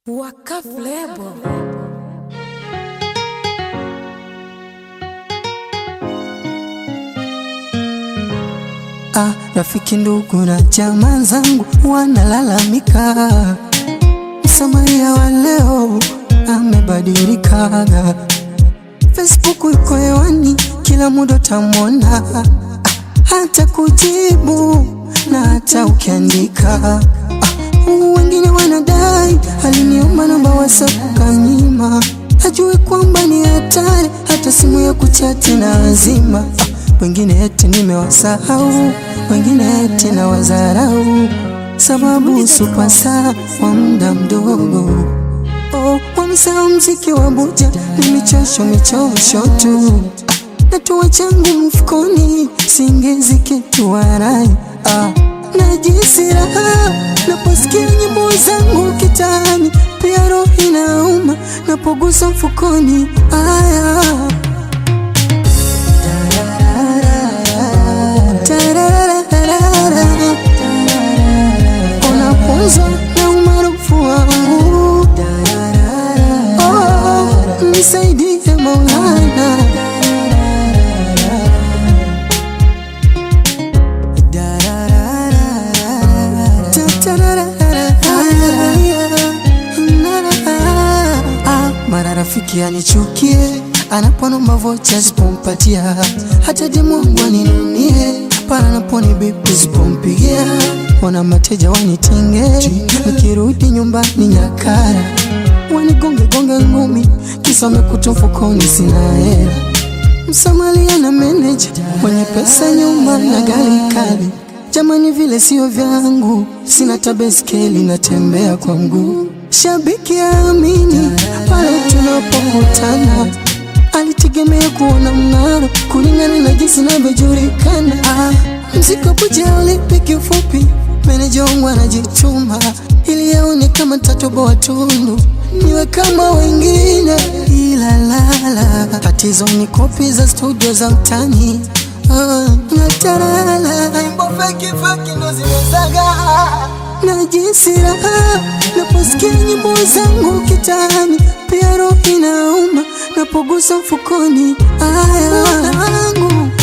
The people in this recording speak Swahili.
Waka Flebo. Ah, rafiki ndugu na jamaa zangu wanalalamika, Msamaria wa leo amebadilika. Facebook iko hewani, kila muda utamwona, ah, hata kujibu na hata ukiandika. Ah, wengine wanadai aliniomba namba WhatsApp kanyima, hajui kwamba ni hatari, hata simu ya kuchati na azima. Ah, wengine eti nimewasahau, wengine eti na wazarau, sababu supasa wa muda mdogo. Oh, wamesahau mziki wa buja ni michosho michosho tu, natua changu mfukoni, singezi kitu warai ah. Najisi raha naposikia nyimbo zangu kitani, pia roho inauma napogusa mfukoni aya Tarararara. Unapunzwa na umaarufu wangu Oh, nisaidie Maulana Ah, mara rafiki anichukie anaponomba vocha zipompatia, hata demu wangu aninunie para naponi bipi zipompigia, wana mateja wanitinge, nikirudi nyumbani nyakara wanigonge gonge ngumi, kisa wamekuta mfukoni sina hela Msamalia na meneja mwenye pesa nyuma na gari kali. Jamani, vile sio vyangu, sina tabeskeli, natembea kwa mguu. Shabiki amini pale tunapokutana, alitegemea kuona mng'aro kulingana na jinsi navyojulikana. Ah, mziki wa buja ulipi kifupi, meneja wangu anajituma ili aone kama tatoboa tundu niwe kama wengine, ila lala tatizo ni kopi za studio za mtani Ah, natalala nyimbo feki feki ndo zimezaga najisi raha naposikia nyimbo zangu kitani, pia roho inauma napogusa mfukoni aya wangu